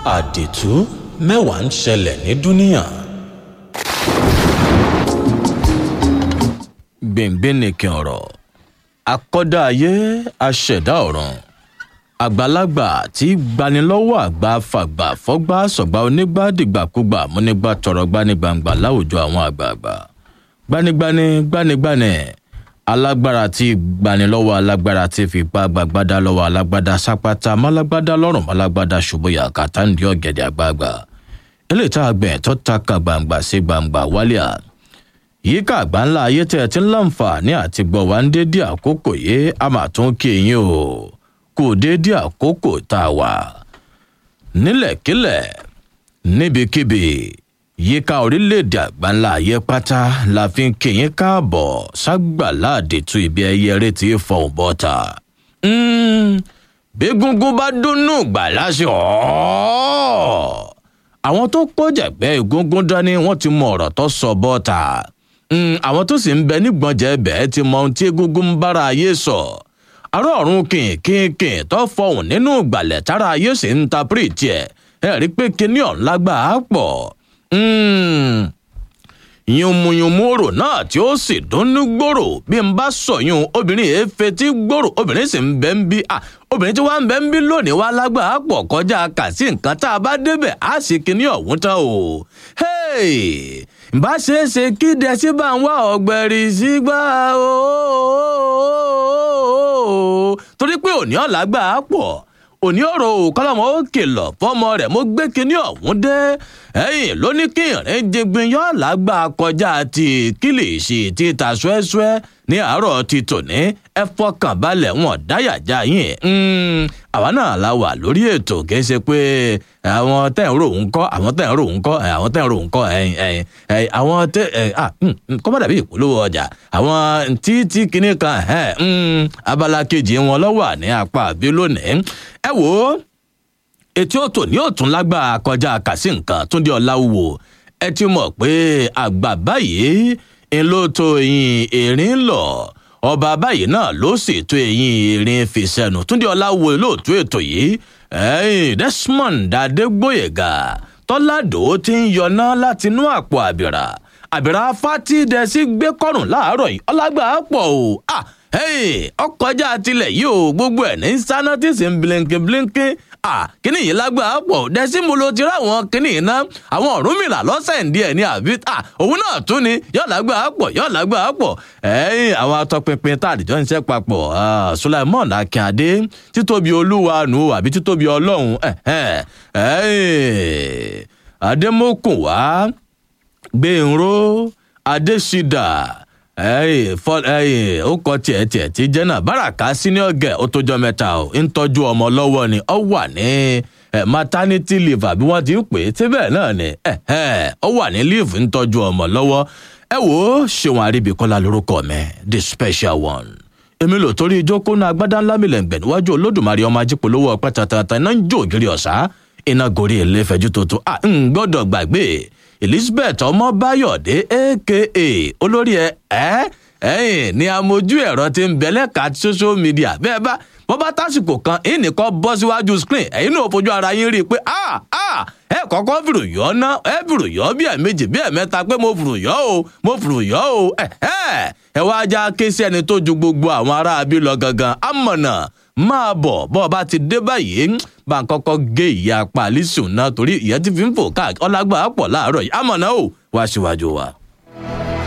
àdìtú mẹ́wàá ń ṣẹlẹ̀ ní dúníà. gbìngbìn nìkan ọ̀rọ̀ akọ́dá ayé aṣẹ̀dá ọ̀run àgbàlagbà tí gbanilọ́wọ́ àgbà fàgbà fọ́gbà sọ̀gbà onígbà dìgbàkúgbà múnígbà tọrọ gbanigbangba láwùjọ àwọn àgbààgbà gbanigbani gbanigbani alágbára tí gbanilọ́wọ́ alágbára tí fipá gbàgbádá lọ́wọ́ alágbádá sápátá málágbádá lọ́rùn málágbádá ṣùgbọ́yà kàtàǹdì ọ̀gẹ̀dẹ̀ àgbààgbà eléyìí tá a gbẹ̀ tó ta ka gbangba sí gbangba wálíà yíká àgbà ńlá ayé tẹ́ ẹ ti ń láǹfààní àti gbọ́ wá ń dédé àkókò yìí a máa tún kí yín o kò dédé àkókò tá a wà nílẹ̀kílẹ̀ níbikíbi yíká orílẹ̀-èdè àgbáńlá ayé pátá la fi ń kí yín káàbọ̀ ságbàlá àdètú ibi ẹyẹ eré tí í fọhùn bọ́ta. bí gungun bá dúnnú gbà láṣẹ ọ̀ọ́ àwọn tó kọjàgbẹ́ egungun dání wọ́n ti mọ ọ̀rọ̀ tó sọ bọ́ta àwọn tó sì ń bẹ nígbọ̀njẹ́ bẹ́ẹ̀ ti mọ ohun tí egungun ń bára ayé sọ ará ọ̀run kìnkìnkìn tó fọhùn nínú ìgbàlẹ̀ tára ayé sì ń ta pírìtì ẹ̀ ẹ̀ rí pé kinní ọ̀hún lágbàá pọ̀ yùnmùyùnmù òrò náà tí ó sì dúnnú gbòòrò bí n bá sọyún obìnrin yìí fetí gbòòrò obìnrin sì ń bẹ ń bí à obìnrin tí wàá ń bẹ ń bí lónìí wá lágbàá pọ̀ kọjá kà sí nǹkan tá a bá débẹ̀ á sì kíní ọ̀hún tán o. bá ṣe é ṣe kí dẹ́sí bá ń wá ọ̀gbẹ̀rì sígbà o torí pé òní ọ̀làgbà pọ̀ òní ọ̀rọ̀ òkọ́lọ́mọ ó kìlọ̀ fọ́mọ rẹ̀ mo gbé kinní ọ̀hún dé ẹ̀yìn ló ní kí ìrìn jẹgbin yọ lágbà kọjá ti kílìṣì ti ta ṣúẹ́ṣúẹ́ ní àárọ̀ ti tòní ẹ fọkàn balẹ̀ wọn dáyàjá yín àwa náà la wà lórí ètò kì í ṣe pé àwọn tẹ̀ ń rò ń kọ́ àwọn tẹ̀ ń rò ń kọ́ àwọn tẹ̀ ń rò ń kọ́ àwọn tẹ̀ kọ́ bá dàbí ìpolówó ọjà àwọn tí tí kinní kan abala kejì wọn lọ́wọ́ ní apá àbí lónìí ẹ wò ó etí òtò ní òtún lágbà kọjá kàsí nǹkan túndé ọláwùwò ẹ ti mọ̀ pé àgbà báyìí ń ló tó eyín erin lọ ọba báyìí náà ló sì tó eyín erin fi sẹnu túndé ọláwùwò lóòtú ètò yìí ẹyìn desmond adégbòyègà tọ́ládò ti ń yọná látinú àpò àbìrà àbìrà fátidẹ́sí gbé kọ́rùn láàárọ̀ yìí ọlágbà pọ̀ o ah ọkọjá tilẹ̀ yìí o gbogbo ẹ̀ ní sáná tí sì ń blinkin blinkin kíní yìí lágbàá pọ̀ dẹ́símù ló ti ráwọn kíní iná àwọn ọ̀rúnmìlà lọ́sẹ̀ ń díẹ̀ ní àbí òun náà tún ni yóò lágbàá pọ̀ yóò lágbàá pọ̀ ẹ̀yìn àwọn atọ́pinpin tá àdìjọ́ ń ṣe papọ̀ sulaimon akínyàdé títóbi olúwa nù àbí títóbi ọlọ́run adémọkùn wá gbẹ̀ǹró adésídà ó kọ tiẹ̀ tiẹ̀ tí jẹ́nà báràká senior girl ó tójọ́ mẹ́ta ó ń tọ́jú ọmọ lọ́wọ́ ni ó wà ní maternity leave àbí wọ́n ti ń pè é síbẹ̀ náà ni ó wà ní leave ń tọ́jú ọmọ lọ́wọ́ ẹ wò ó ṣéwọn àríbíkọ́lá lórúkọ mi the special one èmi lò torí ìjókòó náà agbádá ńlá mi lẹ́ǹgbẹ̀ níwájú olódùmarè ọmọ ajípolówó ọpẹ́ tàtàtà iná ń jó ògiri ọ̀sá iná gorí ilé fẹjú tuntun à ń gbọ́dọ̀ gbàgbé elizabeth ọmọbáyọdé aka olórí ẹ ẹ ẹyìn ni amójú ẹ̀rọ ti ń bẹ̀lẹ̀ ká social media bẹ́ẹ̀ bá bọ́ bá tásìkò kan ẹ̀yìn nìkan bọ́ síwájú screen ẹ̀yìn náà fojú ara yín rí i pé ah ah ẹ kọ́kọ́ fìrò yọ ná ẹ fìrò yọ bí ẹ̀ méjì bí ẹ̀ mẹ́ta pé mo fìrò yọ o mo fìrò yọ o ẹ ẹ ẹ wá já ké sí ẹni tó ju gbogbo àwọn aráabí lọ gangan amọ̀nà máa bọ̀ bọ́ ọ bá ti dé báyìí bá ń kọ́kọ́ gé ìyá apá àlísùn náà torí ìyẹn ti fi ń fò káàkiri ọlágbà pọ̀ láàárọ̀ yìí amọ̀nà o wá síwájú wa.